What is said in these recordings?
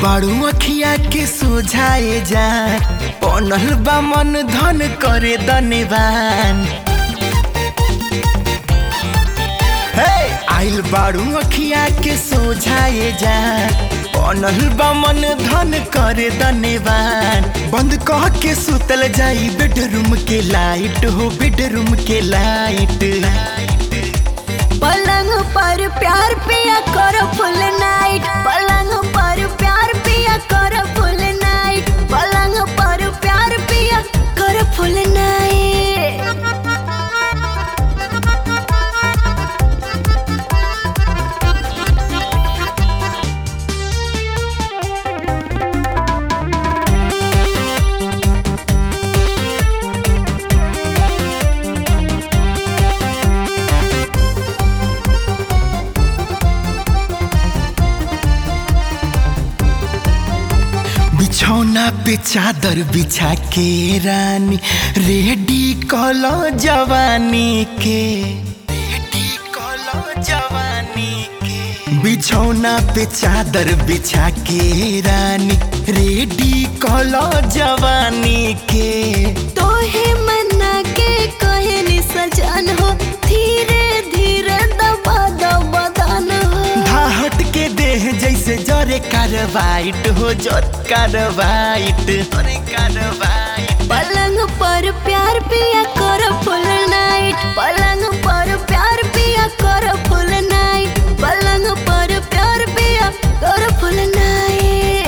बाड़ू अखिया के सोझाए जा बनल बा मन धन करे धन्यवान हे आइल बाड़ू अखिया के सोझाए जा बनल बा मन धन करे धन्यवान बंद कह के सुतल जाई बेडरूम के लाइट हो बेडरूम के लाइट पलंग पर प्यार पिया करो फुल नाइट पलंग पर प्यार पिया करो फुल नाइट पलंग पर प्यार पिया करो फुल नाइट बिछौना पे चादर बिछा के रानी रेडी कलो जवानी के रेडी कलो जवानी के बिछौना पे चादर बिछा के रानी रेडी कलो जवानी के तोहे मना के कहनी सजन हो धीरे धीरे दबा दबा दान हो धाहट के देह जैसे जरे कारवाइट हो जोत कारवाइट अरे कारवाइट पलंग पर प्यार पिया करो फुल नाइट पलंग पर प्यार पिया करो फुल नाइट पलंग पर प्यार पिया करो फुल नाइट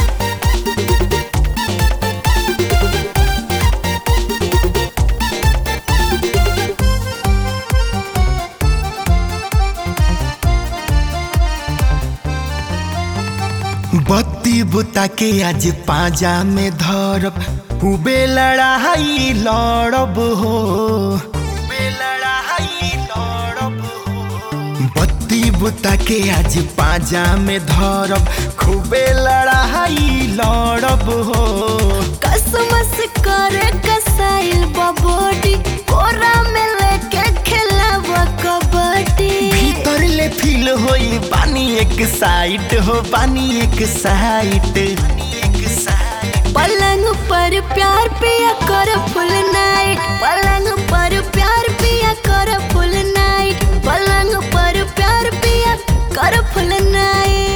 बत्ती बुता के आज पाजा में धरब खूबे लड़ाई लड़ब हो खूबे लड़ाई लड़ब हो बत्ती बुता के आज पाजा में धरब खूबे लड़ाई लड़ब हो कसमस करे कसाइल बबोडी कोरा में लेके खेलब कबड्डी भीतर ले फील होई पानी एक साइड हो पानी एक साइड एक साइड पलंग पर प्यार पिया करो फुल नाइट पलंग पर प्यार पिया करो फुल नाइट पलंग पर प्यार पिया करो फुल नाइट